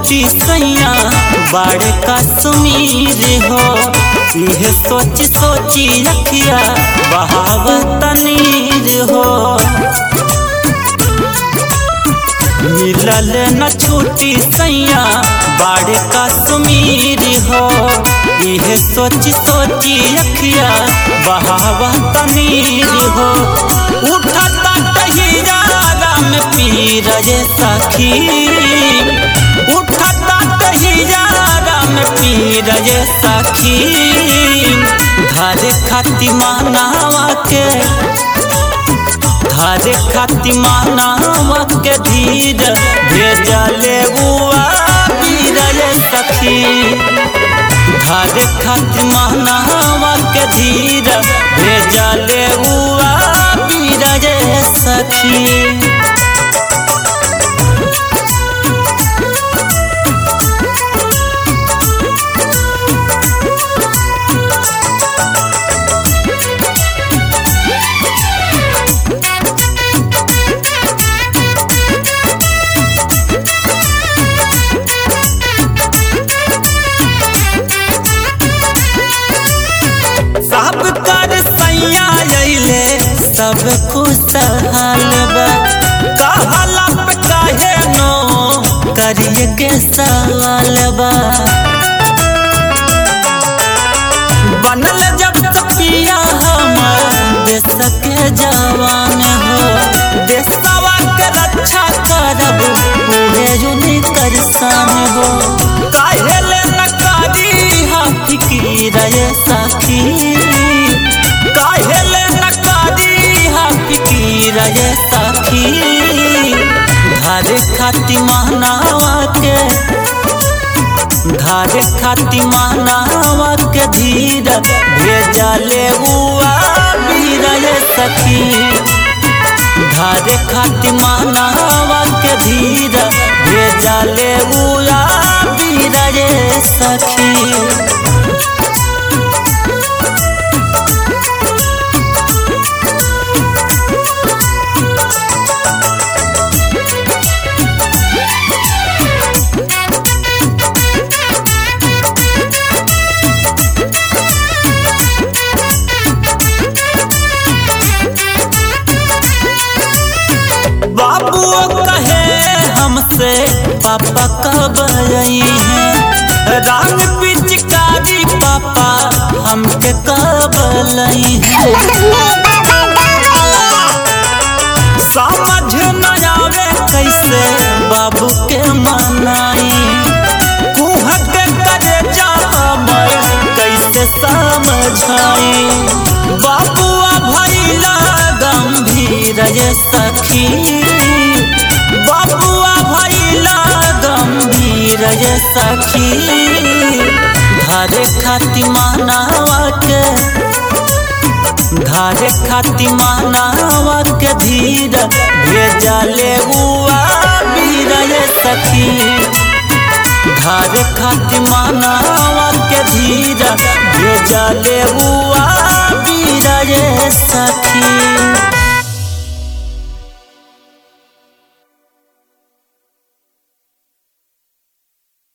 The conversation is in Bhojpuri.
छूटी सैया बाड़े कश्मीर हो यह सोच सोची अखिया बहावत नीर हो मिलल न छूटी सैया बाड़े कश्मीर हो यह सोच सोची अखिया बहावत नीर हो उठता तहियारा में पीर ये सखी उठता तहियारा में पीर ये सखी घर खाती मानावा के घर खाती मानावा के धीर भेजले बुआ पीर ये सखी घर खाती मानावा के धीर भेजले बुआ पीर ये सखी सब कर सैया अइले सब खुशहाल बा कहला पे काहे नो करिए के सवाल बा बनल जब तपिया हमर देश के जवान हो देशवा के रक्षा करब उहे जुनी करसान हो काहे ले न करी हा फिकीर ये सखी काहे ले न करी हा फिकीर ये सखी घर खाती मानावा के घर खाती मानावा के धीर भेजले हुआ वीर ये सखी घर खाती मानावा के धीर भेजले हुआ वीर ये सखी बाबू कहे हमसे पापा कब आई है रान पिचकारी पापा हमके कब लाई है समझ न आवे कैसे बाबू के मनाई कुह के करे जा मैं कैसे समझाई बाबुआ भैला गंभीर ये सखी बाबुआ भैला गंभीर ये सखी घर खाती मानावा के घर खाती मानावा के धीर भेजले हुआ वीर ये सखी घर खाती मानावा के धीर भेजले हुआ वीर ये सखी